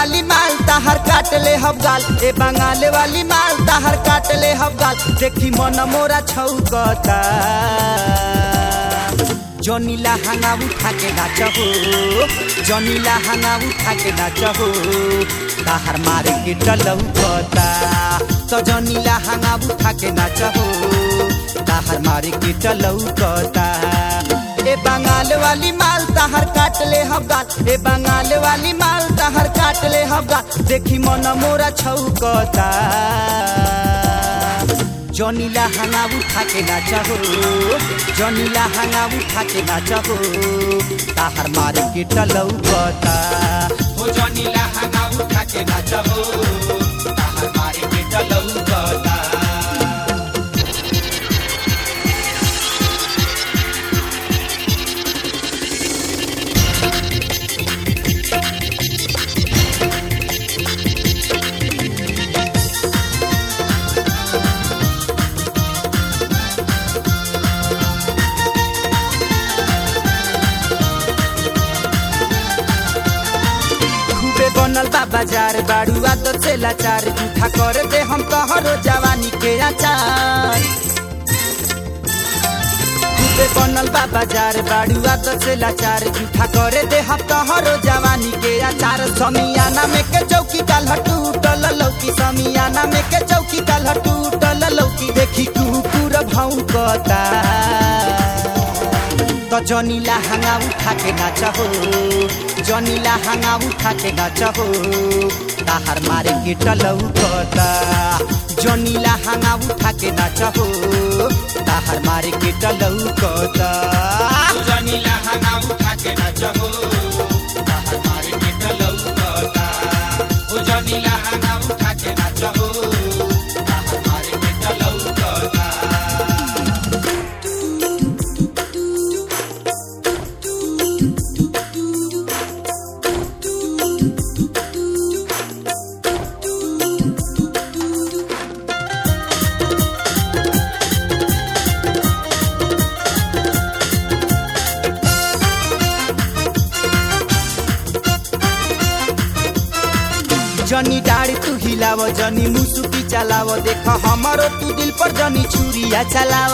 वाली माल ताहर काट ले हम गाल ए बंगाल वाली माल ताहर काट ले हम गाल देखी मन मोरा छौकता जनीला हांगा उठा के नाच हो जनीला हांगा उठा के नाच हो ताहर मारे के डलौकता तो जनीला हांगा उठा के नाच हो ताहर मारे के डलौकता ए बंगाल वाली माल ताहर काट ले हम गाल ए बंगाल वाली माल ताहर काट ले हम गाल देखी मन मोरा छौकता जनीला हांगा उठा के नाच हो जनीला हांगा उठा के नाच हो ताहर मारे के टलौकता हो जनीला हांगा उठा के नाच हो ताहर मारे के डलौकता खूबे बनल बा बाजार बाड़ू आदत से लाचार झूठा कर दे हम तोहरो जवानी के आचार खूबे बनल बा बाजार बाड़ू आदत से लाचार झूठा करे दे हम तोहरो जवानी के आचार समियाना में के चौकी डाल टूटल लौकी समियाना में के चौकी डाल टूटल लौकी देखी कुकुर भौंकता तो जनीला हांगा उठा के नाच हो जनीला हांगा उठा के नाच हो ताहर मारे के टलौकता जनीला हांगा उठा के नाच हो ताहर मारे के टलौकता हो जनीला हांगा उठा के नाच हो ताहर मारे के डलौकता हो जनीला हांगा उठा के नाच हो ताहर मारे के डलौकता जनी डाड़ी तू हिलाव जनी मुसुकी चलाव देख हमारो तू दिल पर जनी छुरिया चलाव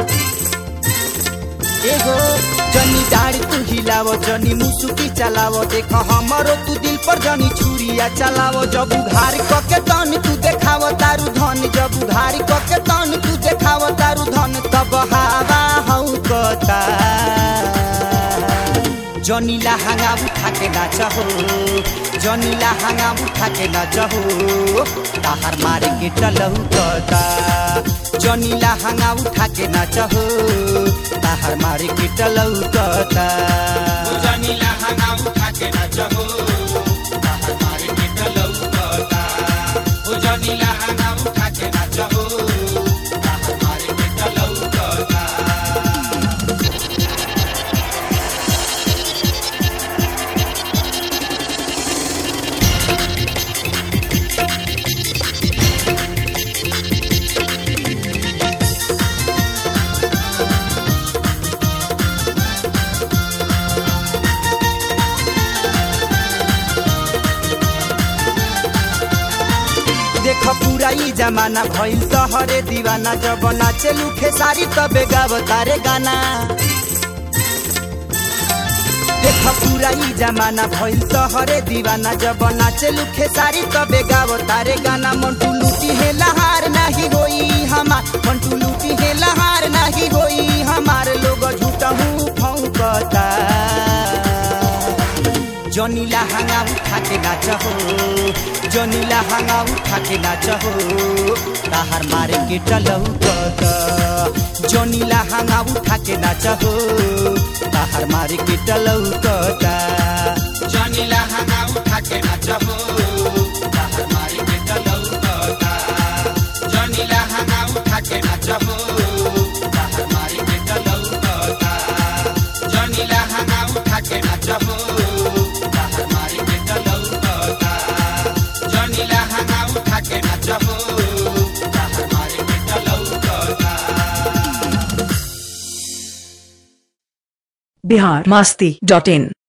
एगो जनी डाड़ी तू हिलाव जनी मुसुकी चलाव देख हमारो तू दिल पर जनी छुरिया चलाव जब उघार कके तन तू देखाव तारू धन जब उघार कके तन तू देखाव तारू धन तब हवा हऊ कता जनीला हांगा उठा के नाच हो जनीला हांगा उठा के नाच हो ताहर मारे के टलौकता जनीला हांगा उठा के नाच हो ताहर मारे के टलौकता हो जनीला हांगा उठा के नाच हो ताहर मारे के डलौकता हो जनीला हांगा उठा के नाच हो ताहर मारे के डलौकता देख पूरा ई जमाना भइल तहरे दीवाना जब नाचे लुखे सारी तबे गाव तारे गाना देख पूरा ई जमाना भइल तहरे दीवाना जब नाचे लुखे सारी तबे गाव तारे गाना मंटू लूटी है लहार नहीं होई हमार मंटू लूटी है लहार नहीं होई हमार लोग झूठा हूँ फौकता जनीला हांगा उठा के नाच हो जनीला हांगा उठा के नाच हो ताहर मारे के टलौकता जनीला हांगा उठा के नाच हो ताहर मारे के टलौकता जनीला हांगा उठा के नाच हो ताहर मारे के डलौकता जनीला हांगा उठा के नाच हो ताहर मारे के डलौकता जनीला हांगा उठा के नाच हो ताहर मारे के डलौकता जनीला हांगा उठा के नाच हो ताहर मारे के डलौकता बिहार मास्ती डॉट इन